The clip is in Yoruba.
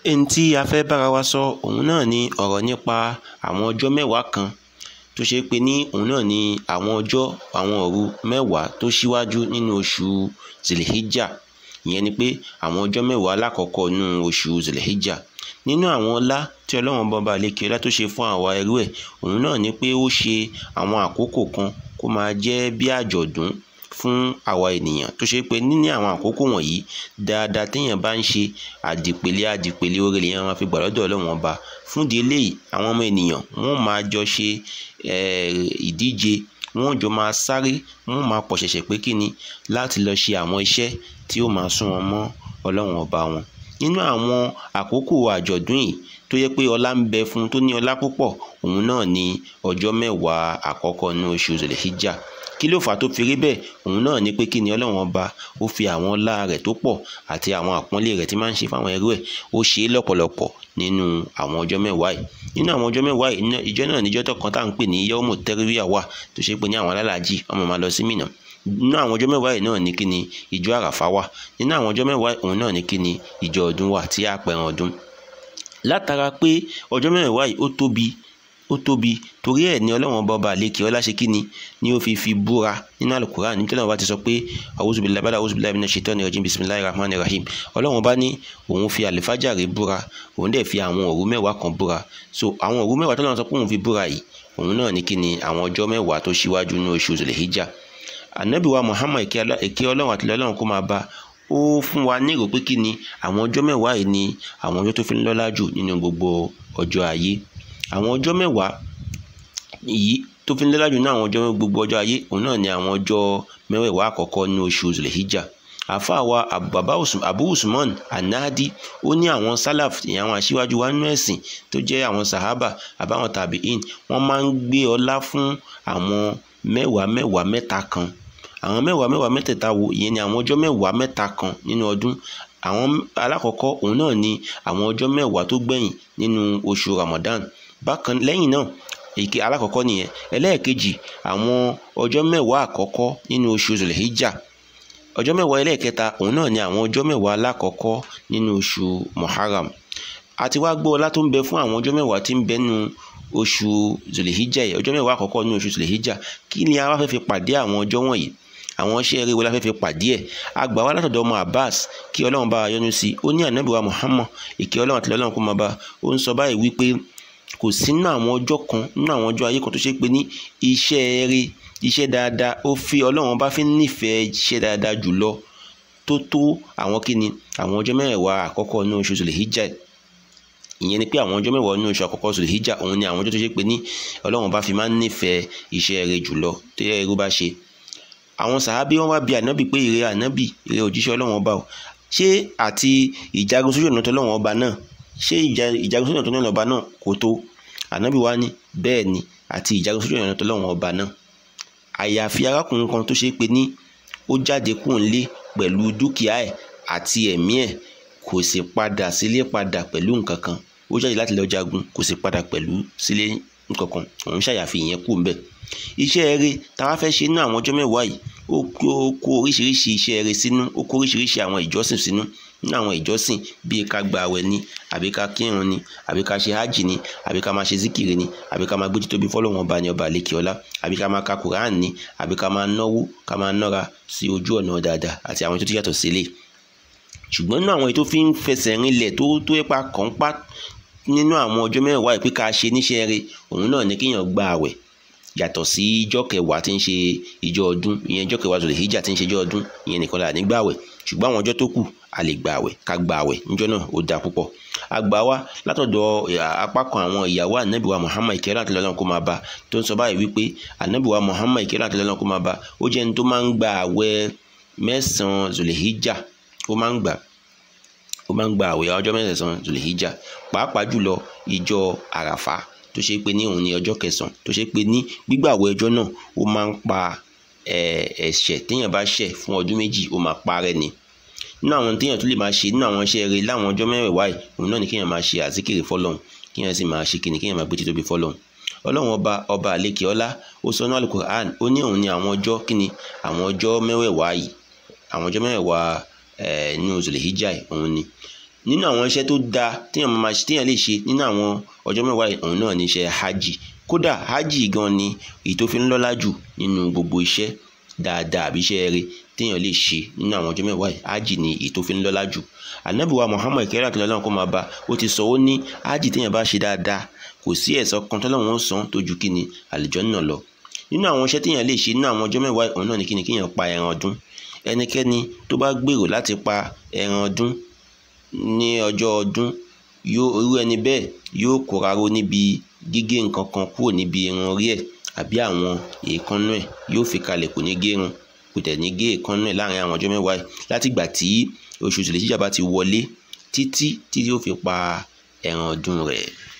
ẹni tí a fẹ́ bára wa sọ òun náà ni ọ̀rọ̀ nípa àwọn ọjọ́ mẹ́wàá kan tó ṣe pé ní òun náà ni àwọn ọjọ́ àwọn òru mẹ́wàá tó ṣíwájú nínú oṣù zilhijja ìyẹn ni pé àwọn ọjọ́ mẹ́wàá lákọ̀ọ́kọ́ nínú oṣù zilhijja nínú àwọn ọlá tí ọlọ́run bọba àlekè ọlá tó ṣe fún àwa ẹrú ẹ̀ òun náà ni pé ó ṣe àwọn àkókò kan kó máa jẹ́ bí àjọ̀dún fún àwa ènìyàn tó ṣe pé níní àwọn àkókò wọ̀nyí dáadáa téèyàn bá ń ṣe àdìpèlé àdìpèlé oore lèèyàn máa fi gbà lọ́dọ̀ ọlọ́run ọba fún ìdí eléyìí àwọn ọmọ ènìyàn wọ́n máa jọ ṣe ìdíje wọ́n jọ máa sáré wọ́n máa pọ̀ ṣẹ̀ṣẹ̀ pé kí ni láti lọ ṣe àwọn iṣẹ́ tí ó máa sún wọn mọ́ ọlọ́run ọba wọn nínú àwọn àkókò àjọ̀dún yìí tó yẹ pé ọlá ń bẹ fún tó ní ọlá púpọ̀ òun náà ni ọjọ́ mẹ́wàá àkọ́kọ́ ní oṣù zèlèhíjà kí ló fà á tó fi rí bẹ́ẹ̀ òun náà ni pé kí ni ọlọ́run ọba ó fi àwọn ọlá rẹ̀ tó pọ̀ àti àwọn àpọ́nlé rẹ̀ tí máa ń ṣe fáwọn ẹrú ẹ̀ ó ṣe é lọ́pọ̀lọpọ̀ nínú àwọn ọjọ́ mẹ́wàá yìí nínú àwọn ọjọ́ mẹ́wàá yìí ìjọ náà níjọ́ tó kan tá à ń pè ní yọ́mù tẹ́ríwíà wà tó ṣe pé ní àwọn alálàájì ọmọ máa lọ sí Mínà nínú àwọn ọjọ́ mẹ́wàá yìí náà ní kí ni ìjọ àràfá wà nínú àwọn ọjọ́ mẹ́wàá òun náà ní kí ni ìjọ ọdún wà tí a pẹ̀ràn ọdún látara pé ọjọ́ mẹ́wàá yìí ó tóbi ó tóbi torí ẹ̀ ní ọlọ́run ọba ọba àlekè ọlá ṣe kíni ni ó fi fi búra nínú alukuran níbi tí ọlọ́run ọba ti sọ pé awuzubilayi bala awuzubilayi mina shaitani rajim bisimilayi rahman rahim ọlọ́run ọba ní òun fi àlìfájàre búra òun dẹ̀ fi àwọn òru mẹ́wàá kan búra so àwọn òru mẹ́wàá tọ́lọ́run sọ pé òun fi búra yìí òun náà ní kíni àwọn ọjọ́ mẹ́wàá tó ṣíwájú ní oṣù zulhijja anabi wa muhammad èké ọlọ́run àti ọlọ́run kó máa bá ó fún wa ní ìrò pé kíni àwọn ọjọ́ mẹ́wàá yìí ni àwọn ọjọ́ tó fi ń lọ́lá jù nínú gbogbo ọjọ́ ayé àwọn ọjọ́ mẹ́wàá yìí tó fi ń lọ́lá jù ní àwọn ọjọ́ gbogbo ọjọ́ ayé òun náà ni àwọn ọjọ́ mẹ́wẹ̀ẹ̀wá àkọ́kọ́ ní oṣù zulhijja àfáà wa bàbá abu usman anadi ó ní àwọn salaf ìyẹn àwọn aṣíwájú wa nínú ẹ̀sìn tó jẹ́ àwọn sahaba àbáwọn tabi'in wọ́n máa ń gbé ọlá fún àwọn mẹ́wàá mẹ́wàá mẹ́ta kan àwọn mẹ́wàá mẹ́wàá mẹ́tẹ̀ẹ̀ta wo ìyẹn ni àwọn ọjọ́ mẹ́wàá mẹ́ta kan nínú ọdún àwọn alákọ̀ọ́kọ́ òun náà ni àwọn ọjọ́ mẹ́wàá tó gbẹ̀yìn nínú oṣù ramadan bákan lẹ́yìn náà èké alákọ̀ọ́kọ́ nìyẹn ẹlẹ́ẹ̀kejì àwọn ọjọ́ mẹ́wàá àkọ́kọ́ nínú oṣù zulhijja ọjọ́ mẹ́wàá ẹlẹ́ẹ̀kẹta òun náà ni àwọn ọjọ́ mẹ́wàá alákọ̀ọ́kọ́ nínú oṣù muharram àti wá gbọ́ ọlá tó ń bẹ fún àwọn ọjọ́ mẹ́wàá tí ń bẹ nínú oṣù zulhijja yìí ọjọ́ mẹ́wàá àkọ́kọ́ nínú oṣù zulhijja kí ni a wá fẹ́ fi pàdé àwọn ọjọ́ wọ̀nyí àwọn iṣẹ́ eré wo la fẹ́ fi pàdé ẹ̀ àgbà wa látọ̀dọ̀ ọmọ abbas kí ọlọ́run bá yọ́nú sí ó ní ànábì wa muhammad ìkẹ́ ọlọ́run àti ọlọ́run kó máa bá ó ń sọ báyìí wípé kò sí nínú àwọn ọjọ́ kan nínú àwọn ọjọ́ ayé kan tó ṣe pé ní iṣẹ́ eré iṣẹ́ dáadáa ó fi ọlọ́run bá fi nífẹ̀ẹ́ iṣẹ́ dáadáa jùlọ tó tó àwọn kíni àwọn ọjọ́ mẹ́wàá àkọ́kọ́ nínú oṣù zulhijja ìyẹn ni pé àwọn ọjọ́ mẹ́wàá nínú oṣù àkọ́kọ́ zulhijja òun ni àwọn ọjọ́ tó ṣe pé ní ọlọ́run bá fi máa ń nífẹ̀ẹ́ iṣẹ́ eré jùlọ tó yẹ irú bá ṣe àwọn sàábí wọn wá bi ànábì pé ìrẹ ànábì ìrẹ òjíṣẹ́ Ọlọ́run ọba o ṣé àti ìjagun sójú ọ̀nà tọ́lọ́run ọba náà ṣé ìjagun sójú ọ̀nà tọ́lọ́run ọba náà kò tó ànábì wá ní bẹ́ẹ̀ ni àti ìjagun sójú ọ̀nà tọ́lọ́run ọba náà àyàfi arákùnrin kan tó ṣe pé ní ó jáde kúrò nílé pẹ̀lú dúkìá ẹ̀ àti ẹ̀mí ẹ̀ kò sì padà sílé padà pẹ̀lú nǹkan kan ó jáde láti lọ jagun kò sì padà pẹ̀lú sílé nǹkan kan òun ṣàyàfi ìyẹn kú ńbẹ̀ iṣẹ́ eré táwa fẹ́ ṣe nínú àwọn ọjọ́ mẹ́wàá yìí ó kó oríṣiríṣi iṣẹ́ eré sínú ó kó oríṣiríṣi àwọn ìjọsìn sínú nínú àwọn ìjọsìn bíi ká gba àwẹ̀ ni àbí ká kírun ni àbí ká ṣe hajj ni àbí ká máa ṣe zikiri ni àbí ká máa gbé títóbi fọlọ́wọn ọba ní ọba àlekè ọlá àbí ká máa ka quran ni àbí ká máa náwó ká máa nọ́ra sí ojú ọ̀nà dáadáa àti àwọn ètò tó yàtọ̀ sílẹ̀ ṣùgbọ́n nínú àwọn ètò fi ń fẹsẹ̀ rinlẹ̀ tó tó ipa kàn pa nínú àwọn ọjọ́ mẹ́wàá yìí pé ká ṣe níṣẹ́ eré òun náà ní kéèyàn gba àwẹ̀ yàtọ̀ sí ijọ́ kẹwàá tí ń ṣe ijọ́ ọdún ìyẹn ijọ́ kẹwàá zòlè hijab tí ń ṣe ijọ́ ọdún ìyẹn nìkan là ní gbàwẹ̀ ṣùgbọ́n àwọn ọjọ́ tó kù a lè gbàwẹ̀ ká gbàwẹ̀ níjọ́ náà ó dáa púpọ̀ àgbà wa látọ̀dọ̀ apá kan àwọn ìyàwó ànábì wa Muhammad ìkẹ́rẹ́ àti lọ́lọ́run kó máa bá tó ń sọ báyìí wípé ànábì wa Muhammad ìkẹ́rẹ́ àti lọ́lọ́run kó máa bá ó jẹ́ ẹni tó máa ń gba àwẹ̀ mẹ́sàn-án zòlè hijab ó máa ń gbà ó máa ń gba àwẹ̀ ọjọ́ mẹ́sàn-án zòlè hijab pàápàá jùlọ ìjọ àràfà tó ṣe pé ní òun ní ọjọ́ kẹsàn-án tó ṣe pé ní gbígbàwẹ̀ ọjọ́ náà ó máa ń pa ẹ̀ṣẹ̀ téèyàn bá ṣẹ̀ fún ọdún méjì ó máa parẹ́ ni nínú àwọn téèyàn tó lè máa ṣe nínú àwọn iṣẹ́ rere láwọn ọjọ́ mẹ́wẹ̀ẹ̀wá yìí òun náà ni kéèyàn máa ṣe àzíkiri fọlọ́hún kéèyàn sì máa ṣe kìnnì kéèyàn máa gbé títóbi fọlọ́hún ọlọ́run ọba ọba àlekè ọlá ó sọ náà Al-Qur'an ó ní òun ní àwọn ọjọ́ kíni àwọn ọjọ́ mẹ́wẹ̀ẹ̀wá yìí àwọn ọjọ́ mẹ́wẹ̀ẹ̀wá nínú Zulhijjah òun ni nínú àwọn iṣẹ́ tó dáa téèyàn máa ṣe téèyàn lè ṣe nínú àwọn ọjọ́ mẹ́wàá yìí òun náà ní iṣẹ́ hajj kódà hajj gan ni èyí tó fi ń lọ́lá jù nínú gbogbo iṣẹ́ dáadáa àbí iṣẹ́ rere téèyàn lè ṣe nínú àwọn ọjọ́ mẹ́wàá yìí hajj ni èyí tó fi ń lọ́lá jù ànábì wa muhammad kẹ́rẹ́ àti ọlọ́run kó máa bá ó ti sọ ó ní hajj téèyàn bá ṣe dáadáa kò sí ẹ̀san kan tọ́lọ́run ó san tó ju kí ni àlùjánnà lọ nínú àwọn iṣẹ́ téèyàn lè ṣe nínú àwọn ọjọ́ mẹ́wàá yìí òun náà ní kí ni kéèyàn pa ẹran ọdún ẹnikẹ́ni tó bá gbèrò láti pa ẹran ọdún ní ọjọ́ ọdún yóò irú ẹni bẹ́ẹ̀ yóò kóraró níbi gígé nǹkan kan kúrò níbi irun orí ẹ̀ àbí àwọn èékánná ẹ̀ yóò fi kalẹ̀ kò ní gé irun kò tẹ̀ ní gé èékánná ẹ̀ láàrin àwọn ọjọ́ mẹ́wàá yìí láti ìgbà tí oṣù tìlẹ̀ jíjà bá ti wọlé títí tí yóò fi pa ẹran ọdún rẹ̀.